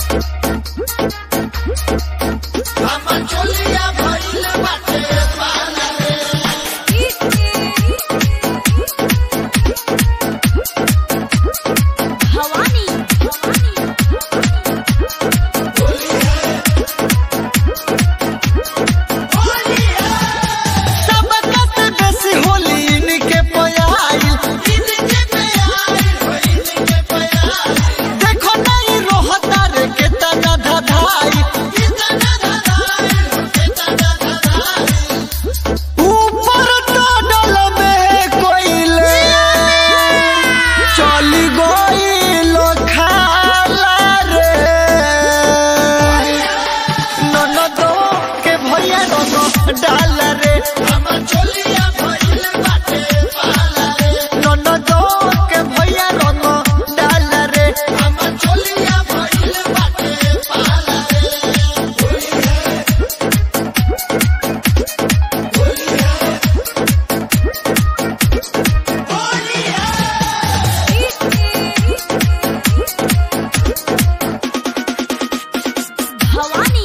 हमर चोलिया भइल बाटे पाला रे भवानी सब कत बेसी होली इनके पयाइल इनके प्यार इनके प्यार देखो नहीं रोहता रे के तना धधाई कितना धधाई कितना धधाई ऊपर टोडल में कोइले चली गइल खाला रे ननदो के भैया रनो डाल रे हमर चोलिया भइल बाटे पाला रे ननदो के भैया रनो डाल रे हमर चोलिया भइल बाटे पाला रे भवानी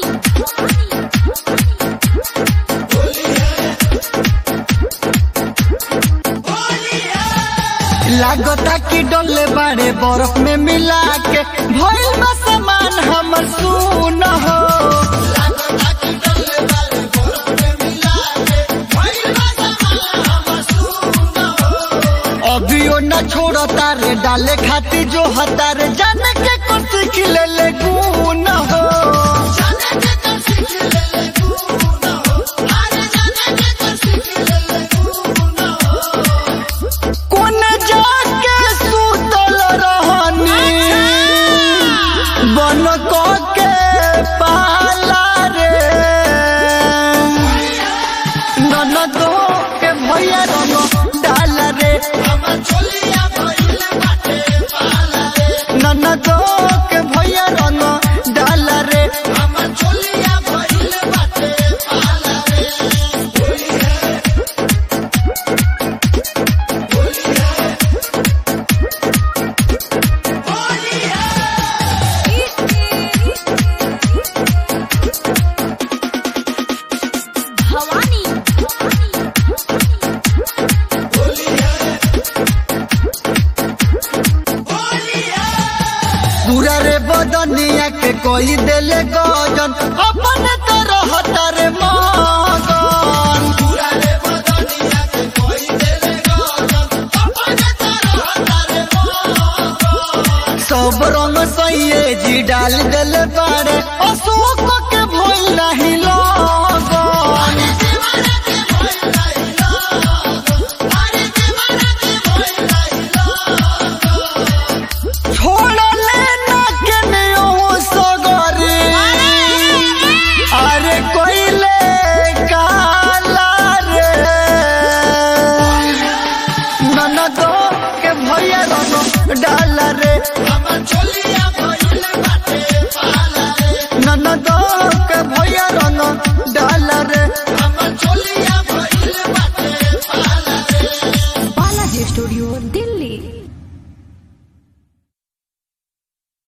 लागता कि डोले बड़े बर्फ में मिला के भइल बा सामान हमर सुन हो लागता कि डले वाले बर्फ में मिला के भइल बा सामान हमर सुन हो अभियो न छोड़ता रे डाले खाती जो हतार जाने के कुछ खिले ले गुन हो जाने के कर सीख ले ले गुण हो अरे जाने के कर सीख ले ले गुण हो कोन जाके सुतल रहनी बन को के पाला रे ननदो के भैया रनो डाल रे हमर चोलिया भइल बाटे पाला रे ननदो के भैया रनो डाल रे हमर चोलिया भइल बाटे पाला रे भवानी पूरा रे बदनिया के कोई देले गजन अपन तरह रे मगन पूरा रे बदनिया के कोई देले गजन अपने तरह तारे मोहन सब रंग सैये जी डाल देले बारे अशोक के भइल नहीं लगन दीवाना के भइल नहीं लागो अरे दीवाना के भइल नहीं लागो छोड़ले ना के नियो सगरी अरे कोइले काला रे ननदो के भैया रनो डाल रे हमर चोलिया भइल बाटे पाला रे ननदो के भैया